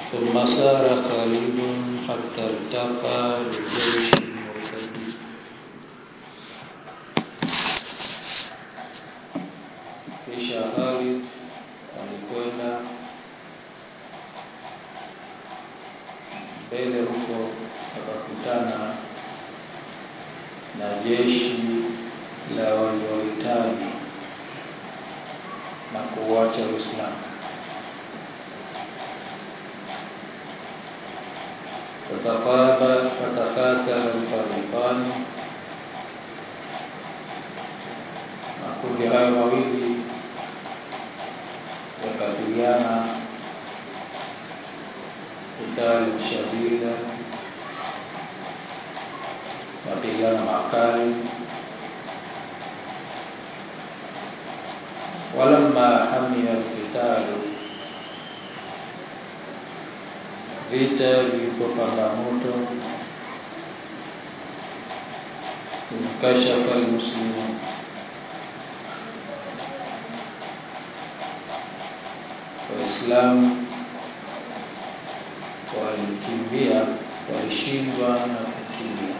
ثم سار خالد حتى التقى بجيش المرتدين kisha Khalid alikwenda mbele huko akakutana na jeshi la waliohitaji na kuuacha Uislamu. Fataqaba fatakatala alfariqani, makundi hayo mawili yakapigana kitali shadida, mapigano makali. walamma hamia alqitalu, vita vilipopamba moto, inkashafa almuslimun Waislamu walikimbia, walishindwa na kukimbia.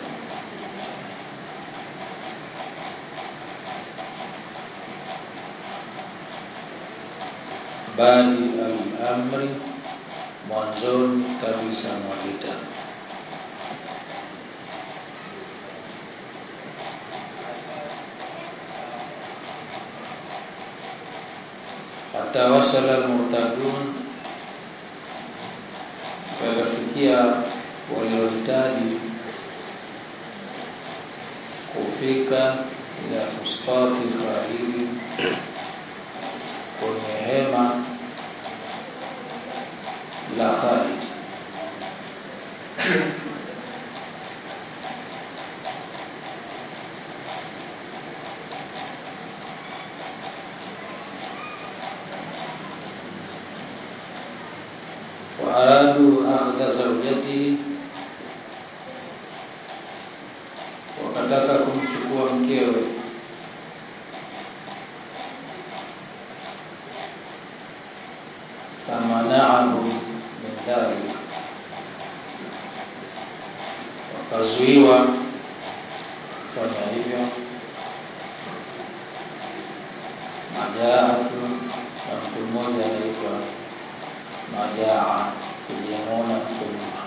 Badi al-amri, mwanzoni kabisa mwa vita. Hata wasala al-murtadun, wakafikia waliohitaji kufika ila fustati Khalidi, kwenye hema la Khalid. waaradu akhdha zawjatihi, wakataka kumchukua mkewe. Famanaahu min dhalik, wakazuiwa kufanya hivyo. Majaatu na mtu mmoja anaitwa Majaa tulimuona huko nyuma.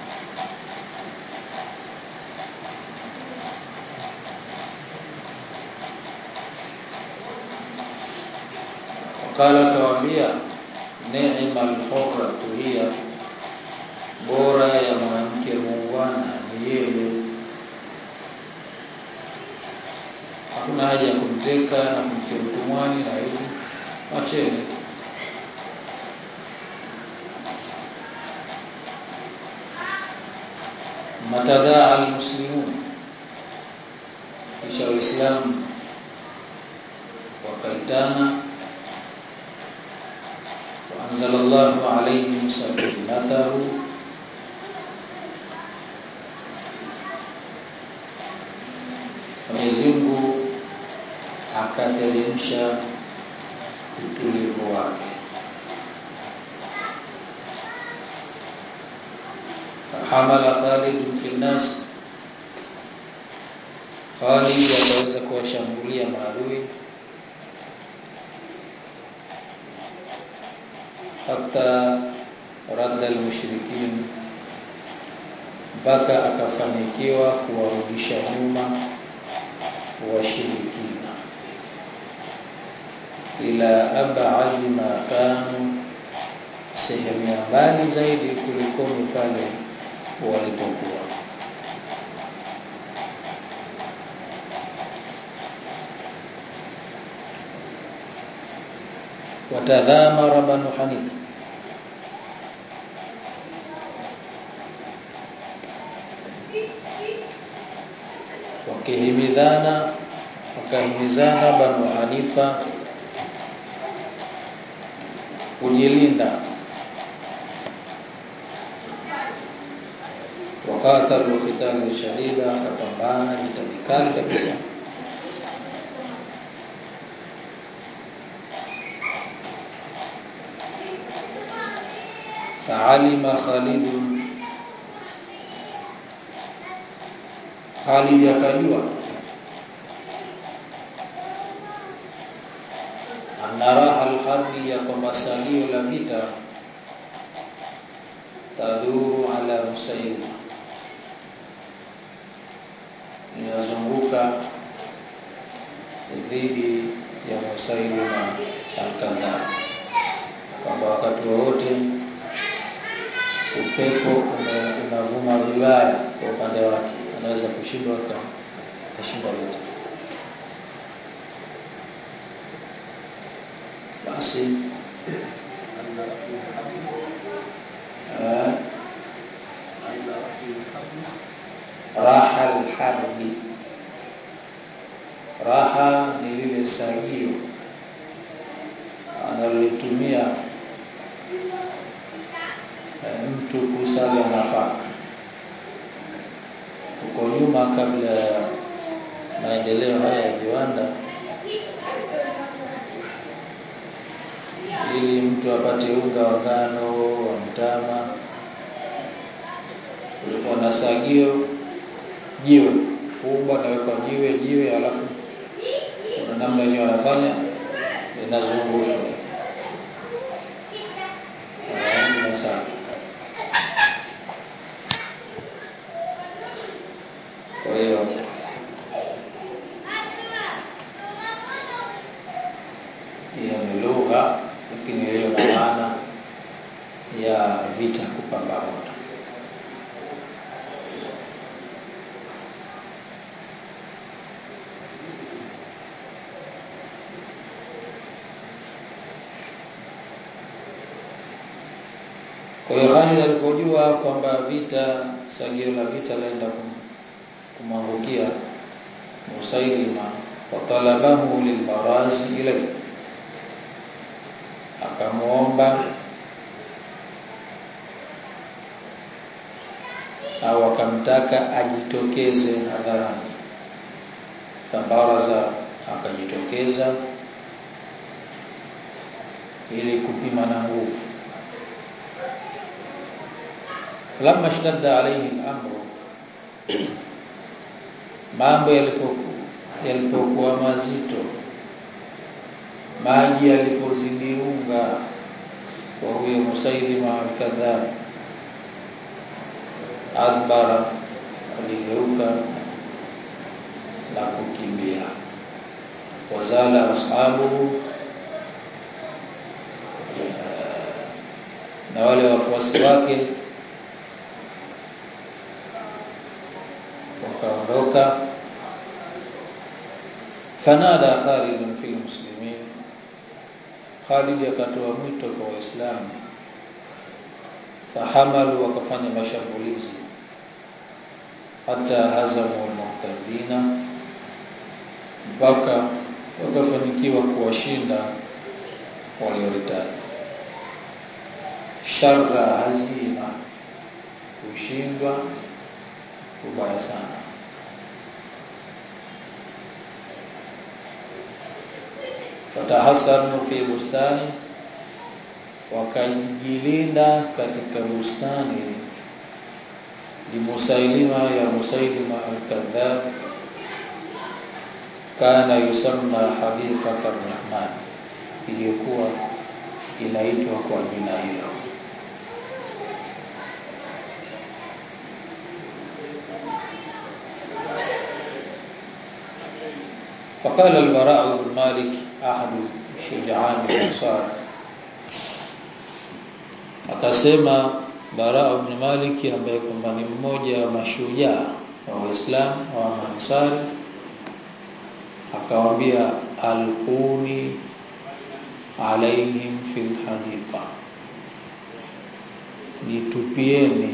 Wakala kawaambia, neema alhurratu hiya, bora ya mwanamke muungwana ni yeye. Hakuna haja ya kumteka na kumtia utumwani na hivi, wacheni matadaa almuslimun, kisha Waislamu wakaitana, waanzala Allahu alaihim sakinatahu, Mwenyezi Mungu akateremsha utulivu wake. Fahamala Khalid fi nnas, Khalid akaweza kuwashambulia maadui hata radda almushrikin, mpaka akafanikiwa kuwarudisha nyuma washirikina ila abadi ma kanu, sehemu ya mbali zaidi kulikoni pale walipokuwa. Watadhamara Banu Hanifa, wakihimidhana wakahimizana Banu Hanifa kujilinda wakatalu kitali shadida, akapambana vita vikali kabisa. fa'alima Khalid Khalid akajua anaraha alharbi ya kwamba salio la vita taduru ala Husayn inazunguka dhidi ya Musailima al-Kadhab kwamba wakati wowote upepo unavuma vibaya kwa upande wake anaweza kushindwa akashinda vita basi raha alharbi raha ni lile sagio analotumia mtu kusaga nafaka huko nyuma kabla ya maendeleo haya ya viwanda ili mtu apate unga wa ngano wa mtama kulikuwa na sagio jiwe kubwa nawekwa jiwe jiwe alafu kuna namna yenyewe wanafanya linazungushwa sana kwa hiyo hiyo ni lugha lakini hiyo na maana ya vita kupamba moto Kwa hiyo Khalid alipojua kwamba vita sagio la vita laenda kumwangukia Musailima watalabahu lilbarazi ilay akamuomba au akamtaka ajitokeze hadharani fabaraza akajitokeza ili kupima na nguvu falamma ishtadda alayhi al-amru mambo yalipokuwa yalipokuwa mazito maji yalipozidi unga kwa huyo Musailima al-kadhab adbara aligeuka na kukimbia wazala ashabuhu na wale wafuasi wake wakaondoka fanada Khalid fi muslimin Khalid akatoa mwito kwa waislamu fahamalu wakafanya mashambulizi hata hazamu almuhtadina mpaka wakafanikiwa kuwashinda walioritadi sharra hazima kushindwa kubaya sana fatahasanu fi bustani wakajilinda katika bustani limusailima ya musailima al-kadhab kana yusamma hadiqat ar-rahman iliyokuwa inaitwa kwa jina hilo فقال البراء بن مالك أحد شجعان الأنصار akasema Bara ibn Malik ambaye kwamba ni mmoja wa mashujaa wa Uislamu wa Ansari akawaambia alquni alaihim fil hadiqa nitupieni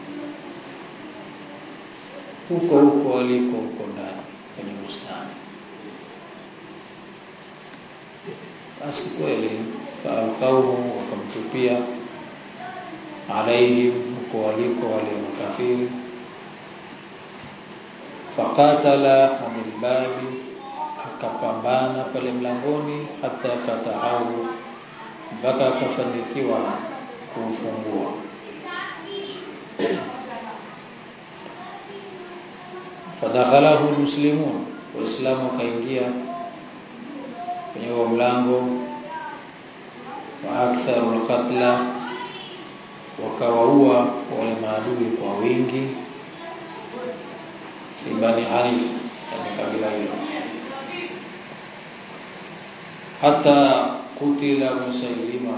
huko huko waliko huko ndani kwenye bustani basi kweli faalqauhu wakamtupia alaihim huko waliko wale makafiri faqatala anil babi akapambana pale mlangoni hata fatahahu mpaka akafanikiwa kufungua fadakhalahu almuslimun waislamu wakaingia kwenye huo mlango wa aktharu alqatla wakawaua wale maadui kwa wingi fi bani hanifa katika kabila hilo hata kutila musailima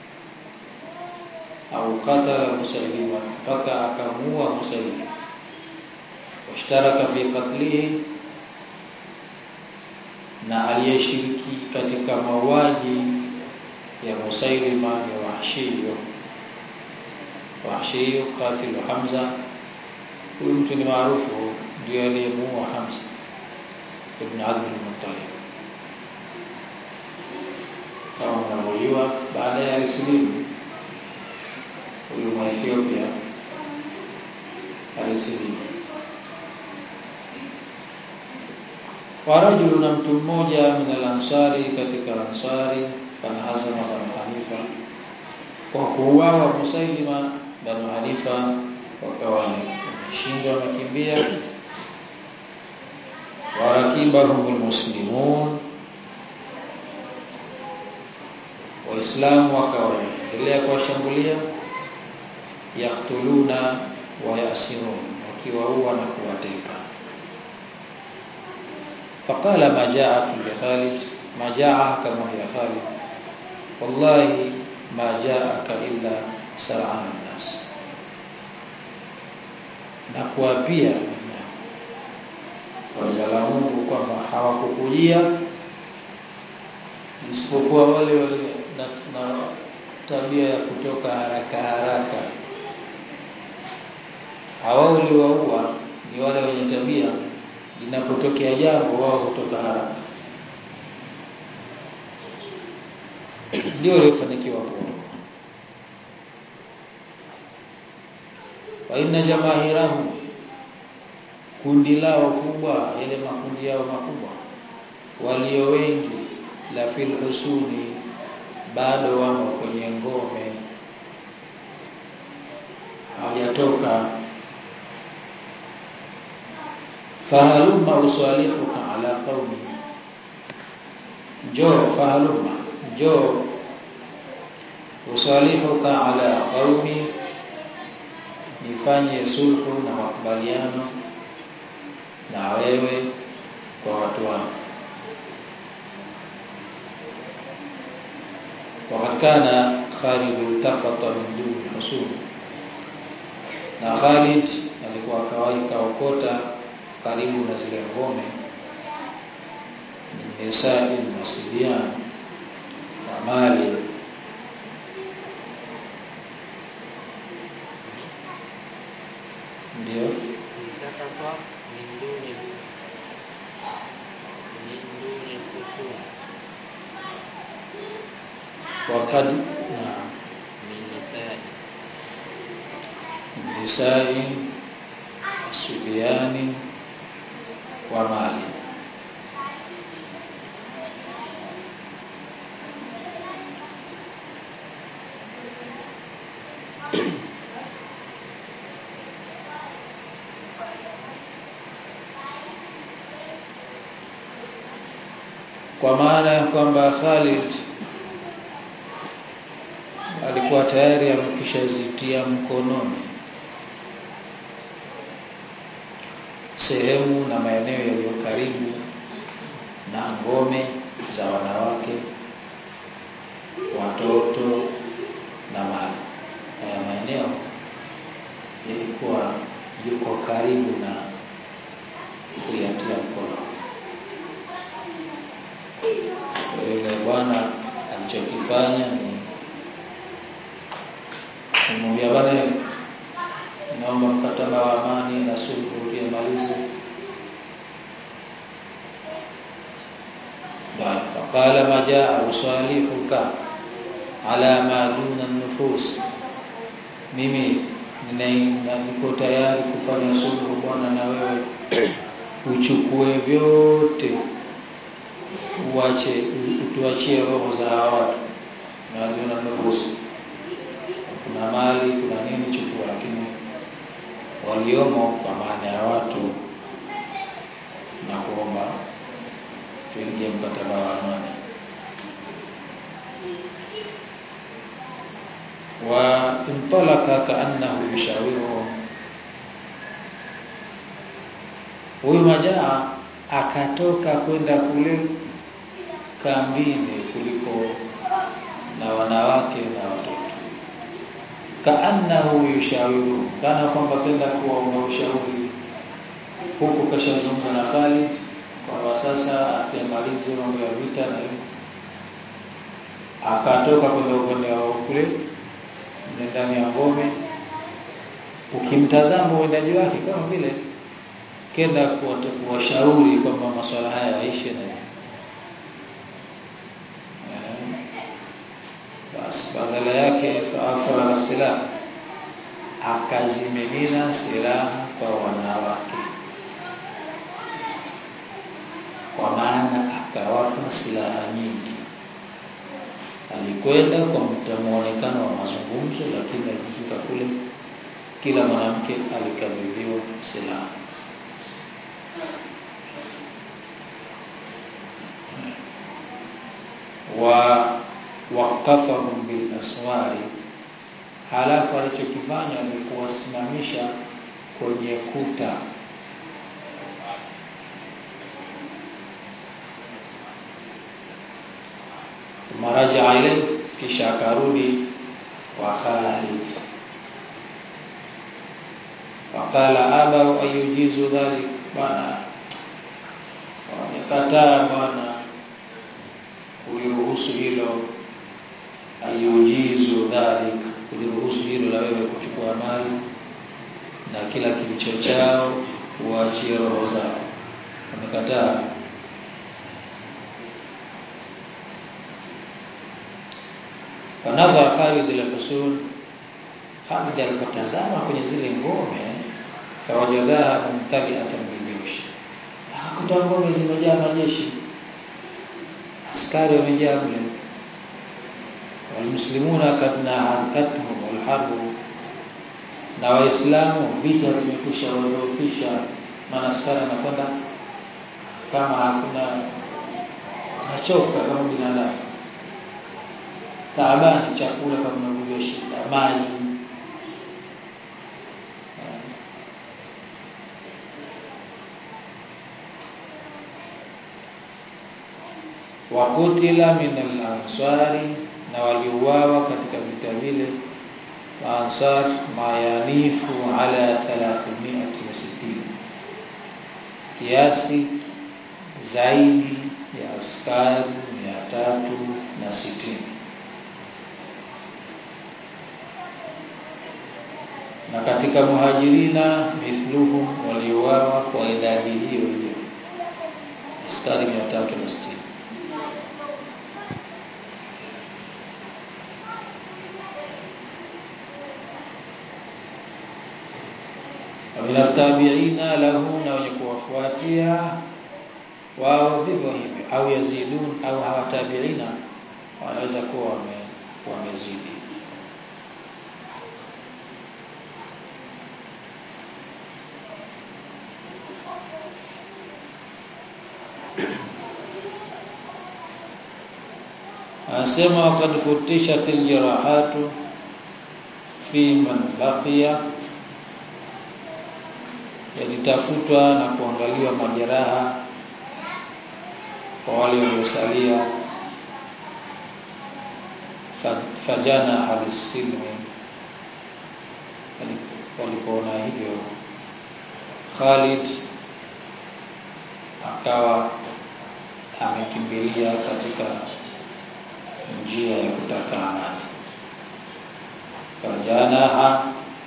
au qatala musailima mpaka akamuua musailima washtaraka fi qatlihi na aliyeshiriki katika mauaji ya musailima ni wahshiyo wahshiyo qatilu hamza huyu mtu ni maarufu ndio aliyemuua hamza ibn abd al-muttalib kama mnavyojua baada ya alisilimu huyu Mwethiopia alisilimu warajulu na mtu mmoja min al-ansari katika ansari fanhazama banu hanifa kwa kuuawa musailima banu hanifa wakawa wameshindwa wamekimbia warakibahum almuslimun waislamu wakawa wanaendelea kuwashambulia yaktuluna wa yasirun wakiwaua na kuwateka faqala ma ja'at li Khalid ma ja'a kama ya Khalid wallahi ma ja'aka illa sar'an nas na kuapia kwa jina la Mungu kwamba hawakukujia isipokuwa wale wale na, na tabia ya kutoka haraka haraka hawao uliwaua ni wale wenye tabia linapotokea jambo wao kutoka haraka ndio waliofanikiwa kuondoka wa inna jamaahirahu kundi lao kubwa yale makundi yao makubwa walio wengi la fil husuni bado wamo kwenye ngome hawajatoka fahalumma usalihuka ala qaumi njoo fahalumma njoo usalihuka ala qaumi nifanye sulhu na makubaliano na wewe kwa watu wangu وقد كان خالد التقط من دون حصول na Khalid alikuwa akawahi kaokota karibu na zile ngome nisai masidian na mali ndio التقط من دون من دون الخصوم wakad na من نساء nisai subiani wa mali kwa maana ya kwamba Khalid alikuwa tayari amekishazitia mkononi sehemu na maeneo yaliyo karibu na ngome za wanawake, watoto na mali. Haya maeneo yalikuwa yuko karibu na kuyatia mkono. Kwa hiyo yule bwana alichokifanya ni kumwambia bwana, naomba mkataba wa amani na sulhu tuyamalize. Bwana faqala ma jaa usalihuka ala ma duna nufus, mimi nina- niko tayari kufanya sulhu bwana na wewe uchukue vyote uache utuachie roho za hawa watu na duna nufus waliomo kwa maana ya watu na kuomba tuingie mkataba wa amani wa intalaka kaannahu yushawiruhum huyu majaa akatoka kwenda kule kambini kuliko na wanawake na watoto kaannahu yushawiru kana kwamba penda kuwaomba ushauri huku kashazungumza na Khalid kwamba sasa akimalize mambo ya vita na hivyo akatoka kwenda upande wa kule ndani ya ngome ukimtazama uendaji wake kama vile kenda kuwashauri kwamba masuala haya yaishe na basi badala yake faafara silaha akazimimina silaha kwa wanawake kwa maana akawapa silaha nyingi alikwenda kwa muonekano wa mazungumzo lakini alipofika kule kila mwanamke alikabidhiwa silaha wa waqafahum bil aswari halafu alichokifanya ni kuwasimamisha kwenye kuta maraja ile kisha akarudi kwa Khalid wakala aba ayujizu dhalik bana wamekataa bwana kuliruhusu hilo ayujizu dhalik kuliruhusu hilo la wewe kuchukua mali na kila kilicho chao uachie roho zao wamekataa fanadha Khalid al-Husul Khalid alipotazama kwenye zile ngome fawajadaha mumtaliatan bijush akakuta ngome zimejaa majeshi askari wamejaa mle walmuslimuna kad naharkatuhum walharbu na waislamu vita vimekusha wadhoofisha maana askari anakwenda kama hakuna anachoka kama binadamu taabani chakula kama unavyojua shida maji wakutila min al-ansari na waliuawa katika vita vile ansar mayanifu ala 360 kiasi zaidi ya askari mia tatu na sitini na katika muhajirina mithluhum waliuawa kwa idadi hiyo hiyo askari mia tatu na sitini min tabiina lahu na wenye kuwafuatia wao vivyo hivyo au yazidun au hawatabiina wanaweza kuwa wame, wamezidi anasema waqad futishat aljirahatu fi man baqiya yalitafutwa na kuangaliwa majeraha kwa wale waliosalia fajana halisilmi walipoona hivyo Khalid akawa amekimbilia katika njia ya kutaka amani fajanaha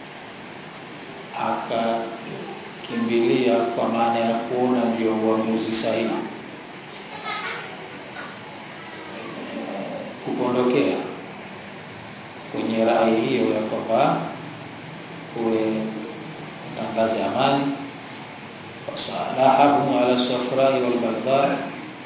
akakimbilia kwa maana ya kuona ndio uamuzi sahihi kupondokea kwenye rai hiyo ya kwamba kuwe tangaze amani fasalahahum ala safrai walbaldar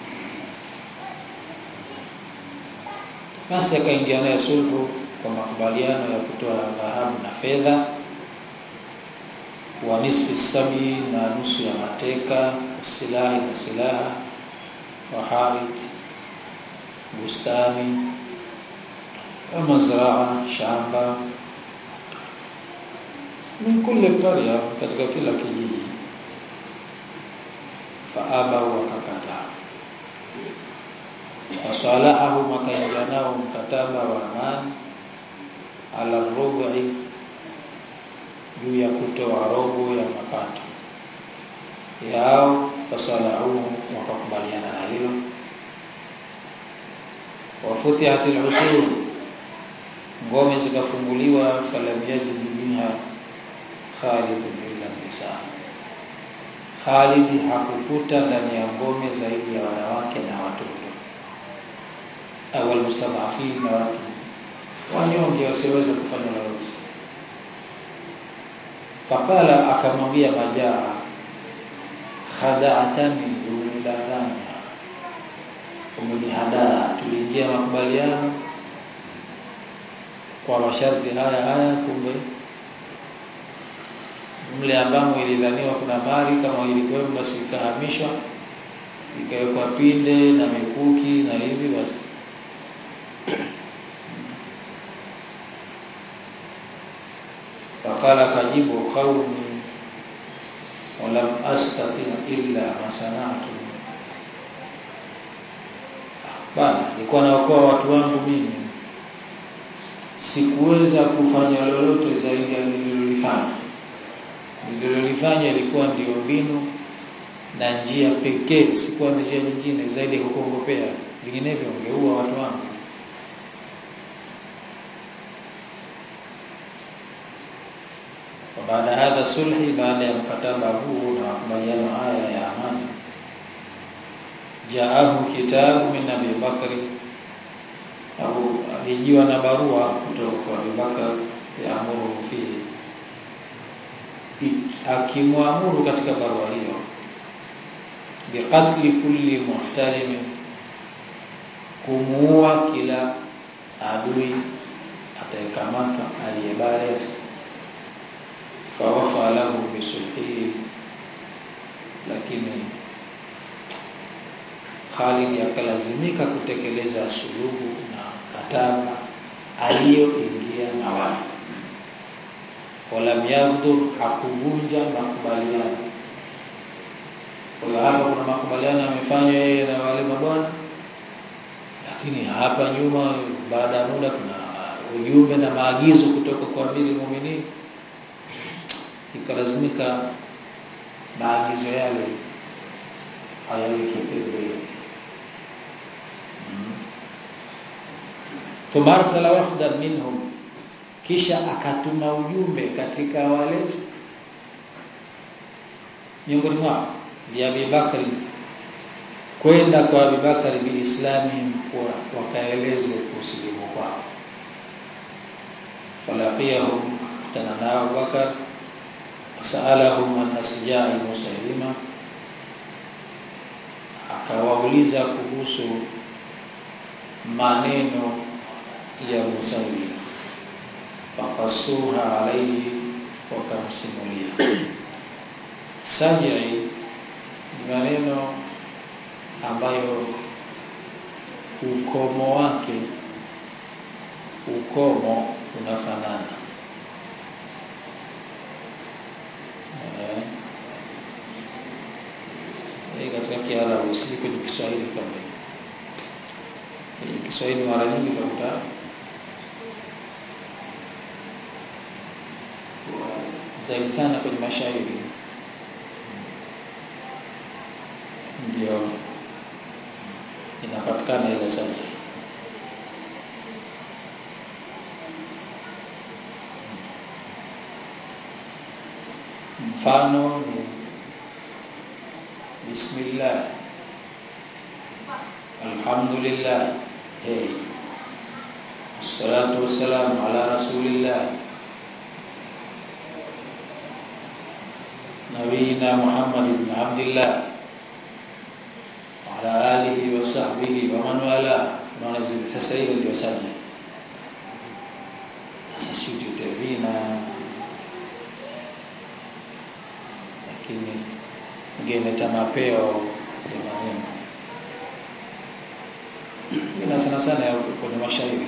basi akaingia naye sulhu kwa makubaliano ya kutoa dhahabu na fedha wa nisfi sabi na nusu ya mateka silahi na silaha wa harid bustani wa mazraa shamba min kulli qarya katika kila kijiji faaba wakakataa wasalahahu wakaingia nao mkataba wa amani ala rubi juu ya kutoa robo ya mapato yao fasalahu wakakubaliana na hilo wafutihatil usul ngome zikafunguliwa falam yajid minha Khalid illa nisa Khalid hakukuta ndani ya ngome zaidi ya wanawake na watoto awal mustadhafin na watu wanyonge wasiweza kufanya lolote faqala akamwambia majaa khada'atani umenidanganya umenihadaa tuliingia makubaliano kwa masharti haya haya kumbe mle ambamo ilidhaniwa kuna mali kama ilikuwa basi ikahamishwa ikawekwa pinde na mikuki na hivi basi wakala kajibu qaumi walam astati illa ma sanatu bana nilikuwa naokoa watu wangu mimi sikuweza kufanya lolote zaidi ya nililolifanya nililolifanya ilikuwa ndio mbinu na njia pekee sikuwa na njia nyingine zaidi ya kukuongopea vinginevyo ungeua watu wangu baada hadha sulhi baada ya mkataba huu na makubaliano haya ya amani jaahu kitabu min Abi Bakri au alijiwa na barua kutoka kwa Abi Bakr yaamuru fihi akimwamuru katika barua hiyo biqatli kulli muhtalim kumuua kila adui atakamatwa aliyebaligh fawafa lahu bisulhihi lakini Khalid akalazimika kutekeleza suluhu na kataba aliyoingia na wao walam yaghdhur hakuvunja makubaliano kwa hapa kuna makubaliano yamefanywa yeye na wale mabwana lakini hapa nyuma baada ya muda kuna ujumbe na maagizo kutoka kwa amiri muumini ikalazimika maagizo yale hayaweki pembeni thumma arsala wafdan minhum kisha akatuma ujumbe katika wale miongoni mwao ya Abi Bakari kwenda kwa Abi Bakari biislami kwa wakaeleze kusilimu kwao falaqiyahum tananao Bakar wasalahum an nasjai musailima akawauliza kuhusu maneno ya Musailima fakasuha alayhi wakamsimulia sajai ni maneno ambayo ukomo wake ukomo unafanana eh katika Kiarabu si kwenye Kiswahili kama kwenye Kiswahili mara nyingi utakuta zaidi sana kwenye mashairi ndio inapatikana ile sana mfano ni bismillah alhamdulillah hey wassalatu wassalamu ala rasulillah نبينا محمد بن عبد الله وعلى آله وصحبه ومن والاه ونزل فسائل الوسائل sasa sisi tutavina lakini ingeleta mapeo ya maneno vina sana sana ya kwenye mashairi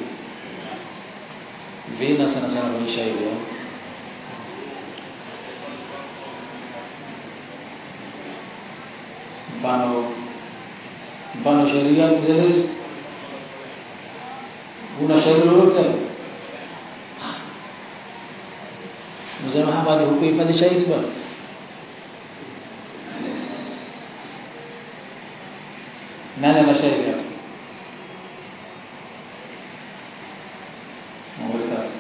vina sana sana kwenye shairi eh? mfano mfano shairi gani mzelezi una shairi lolote mzee Muhammad hukuhifadhi shairi bwana nani ana shairi hapo Mwelekezi.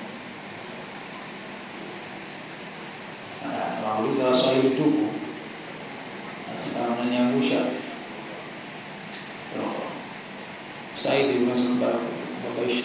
Ah, Wauliza Waswahili tupu. Sasa kama unaniangusha roho. Saidi unaweza kubabaisha.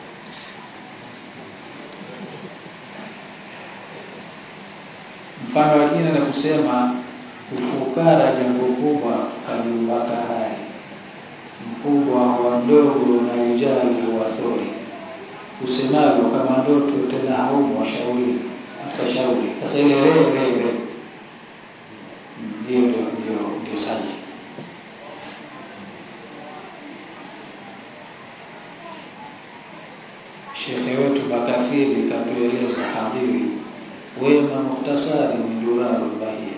Mfano wa jina la kusema ufukara jambo kubwa kalimbaka hai mkubwa wa mdogo na ujali wa thori usemavyo kama ndoto tena haumu washauri katika shauri sasa ile re re re ndio ndio ndio ndio saji Shekhe wetu Makafiri katueleza hadhiri wema muhtasari ni duraru bahia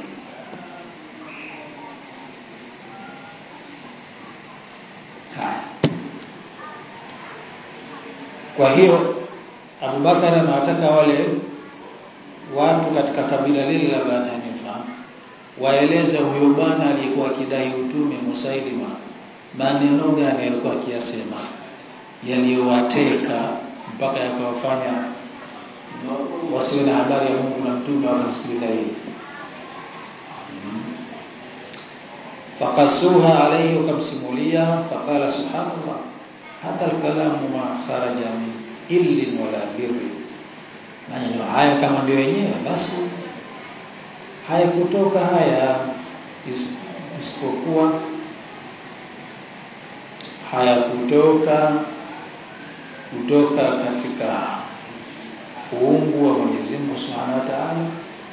haya Kwa hiyo Abubakar anawataka wale watu katika kabila lile la Bani Hanifa waeleze huyo bwana aliyekuwa akidai utume Musailima maneno gani alikuwa akiyasema yaliyowateka mpaka yakawafanya wasiwe na habari ya Mungu na mtume wakamsikiliza yeye. Fakasuha alayhi wakamsimulia faqala subhanallah hata alkalamu ma kharaja min illin wala birri maneno haya kama ndio yenyewe basi haya kutoka haya isipokuwa haya kutoka kutoka katika uungu wa Mwenyezi Mungu Subhanahu wa Ta'ala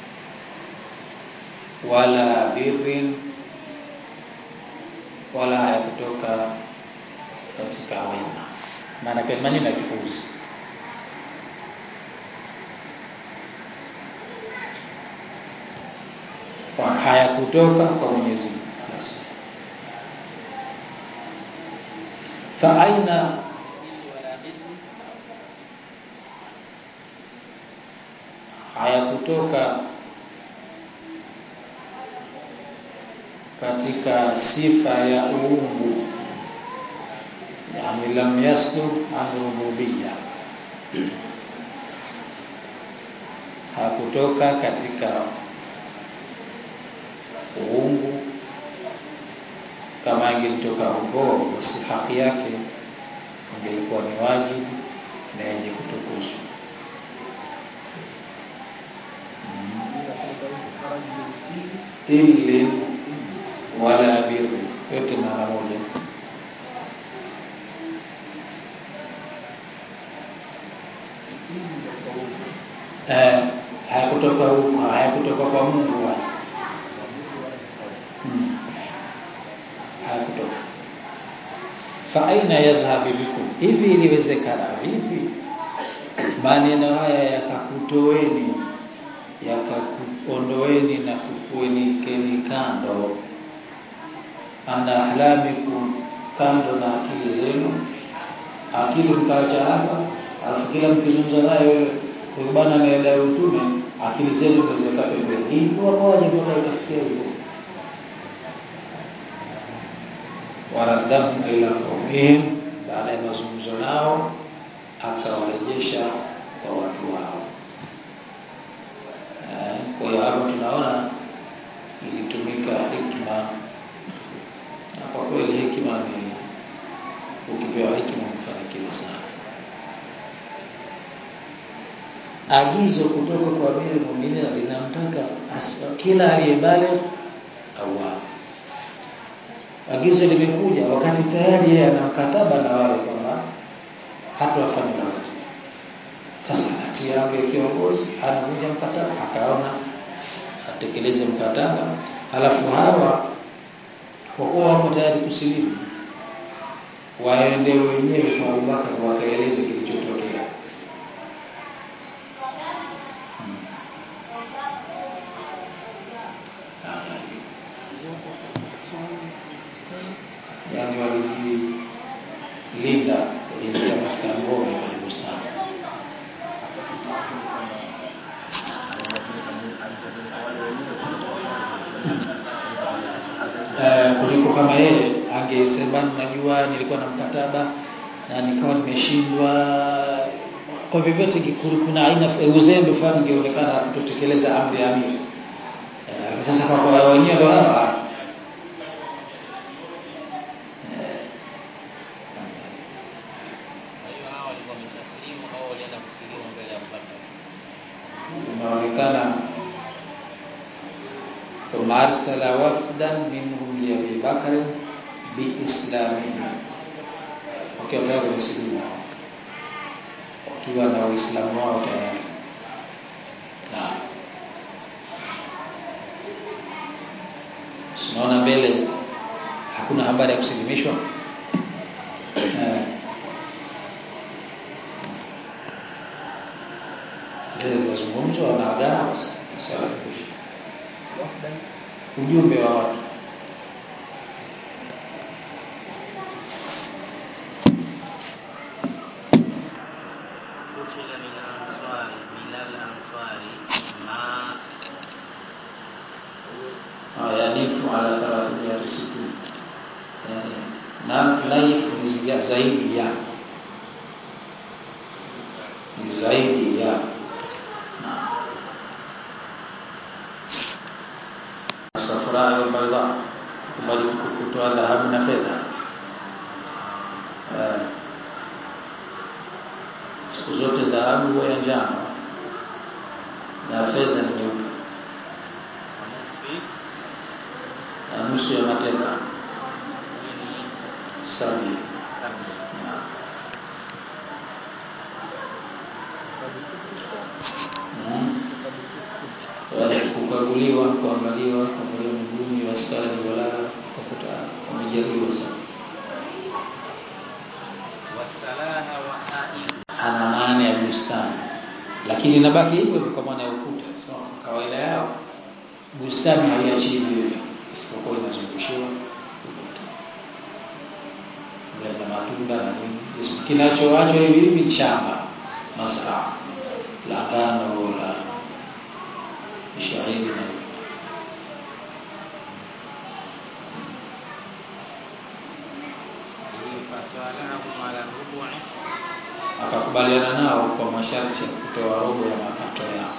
wala birrin wala haya kutoka katika wema maana kwa maneno ya kipuuzi kwa haya kutoka kwa Mwenyezi Mungu basi fa aina haya kutoka katika sifa ya uungu yani lam yasdur an rububiyya hakutoka katika uungu kama ingelitoka huko basi haki yake ingelikuwa ni wajibu na yenye kutukuzwa illi wala birri yote maana moja eh hayakutoka huko hayakutoka kwa Mungu wala hmm. hayakutoka fa aina yadhhabu bikum hivi iliwezekana vipi maneno haya yakakutoeni yakakuondoeni na kukuenikeni kando ana ahlamikum kando na akili zenu akili mkaacha hapa alafu kila mkizungumza naye huyu bwana anaendea utume akili zenu mkaziweka pembeni hii kwa moja mpaka itafikia hivyo waraddahu ila qaumihim baada ya mazungumzo nao akawarejesha kwa watu wao kwa hiyo hapo tunaona ilitumika hikma na kwa kweli hikma ni ukipewa hikma umefanikiwa sana agizo kutoka kwa Amiri Muuminin linamtaka kila aliyebaligh au agizo limekuja wakati tayari yeye ana mkataba na wale kwamba hatawafanya lolote sasa anatia amri ya kiongozi anavunja mkataba akaona atekeleze mkataba halafu hawa kwa kuwa wako tayari kusilimu waende wenyewe kwa Abubakar wakaeleze kilichotokea hmm. yani walijilinda waliingia katika ngome kwenye bustani Uh, kuliko kama yeye angesema najua nilikuwa na mkataba na nikawa nimeshindwa kwa vyovyote kuna aina uzembe fulani ungeonekana kutotekeleza amri ya amiri uh, sasa kwa kwa wenyewe ndio hawa inaonekana ثم أرسل وفدا منهم لأبي بكر بإسلامهم wakiwa tayari wamesilimu wakiwa na Uislamu wao tayari na tunaona mbele hakuna habari ya kusilimishwa mbele mazungumzo wanaagana basi swala kuisha ujumbe wa watu قتل من الأنصار من الأنصار ما yanifu ala 360 yani na life ni zia- zaidi ya ni zaidi ya safara al-bayda kubali kutoa dhahabu na fedha Eh, siku zote dhahabu huwa ya njano na fedha ni nyeupe ونصف na nusu ya mateka من sabi سبع wale kukaguliwa kuangaliwa kuangaliwa miguuni ya askari waliolala kukuta wamejeruhiwa sana والسلاها وحائل ana maana ya bustani lakini inabaki hivyo hivyo kwa maana ya ukuta sio kwa kawaida yao bustani haiachii hivyo isipokuwa inazungushiwa ukuta na matunda na nini Yes, kinachoachwa hivi hivi ni shamba masra la ngano la shairi na فصالحهم على الربع akakubaliana nao kwa masharti ya kutoa robo ya mapato yao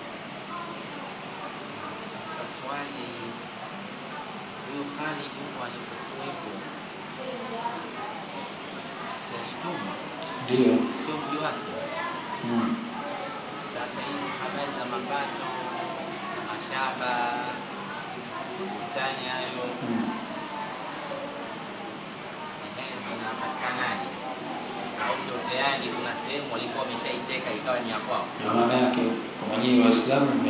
Sasa swali, huyo Khalid huko alipokuwepo Saituma ndio sio mji wake. mm. Sasa hizi habari za mapato za mashamba bustani hayo mm. ehe, zinapatikanaje? Au ndio tayari kuna sehemu walikuwa wameshaiteka ikawa ni ya kwao? Ndio maana yake kwa mwenyewe Waislamu ime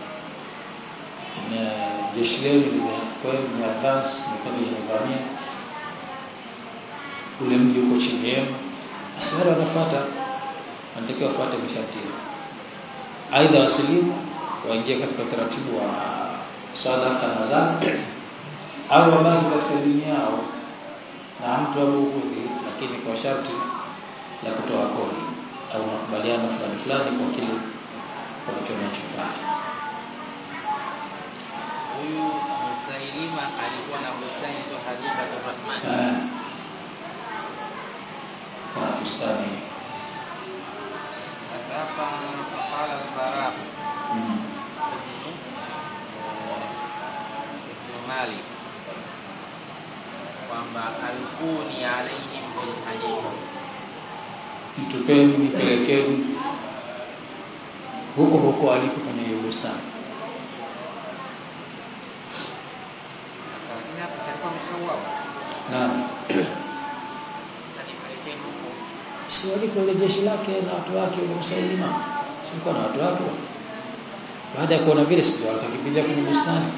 na jeshi leo limekuwa ni advance imekuwa limevamia ule mji uko chini yenu, basi wale wanafuata wanatakiwa wafuate masharti yao. Aidha wasilimu waingie katika utaratibu wa sadaka na zaka au wabaki katika dini yao na hamtawabughudhi, lakini kwa sharti la kutoa kodi au makubaliano fulani fulani kwa kile walichonacho pale. Huyu Musailima alikuwa na bustani kwa Khalifa Rahman. Eh, Kuna bustani Sasa hapa faqala al-Bara mm. ibn ibn Malik kwamba alkuni alaihim bil hadith Mtupeni, nipelekeni huko huko alipo kwenye hiyo bustani. Sasa lakini hapa si alikuwa ameshauawa. Naam, Sasa nipelekeni huko. si waliko ile jeshi lake na watu wake ule Musailima, silikuwa na watu wake baada ya kuona vile sio akakimbilia kwenye bustani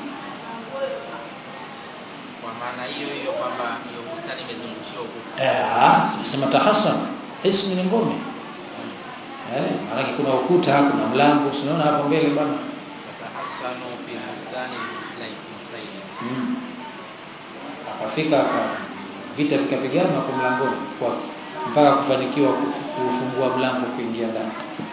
kwa maana hiyo hiyo kwamba hiyo bustani imezungushiwa ukuta eh tunasema tahassan hismu ni ngome eh maana kuna ukuta kuna mlango unaona hapo mbele bwana yatahassanu fi bustani muslim muslim mm. akafika aka- vita vikapigana kwa mlangoni kwa mpaka kufanikiwa kuf- kufungua mlango kuingia ndani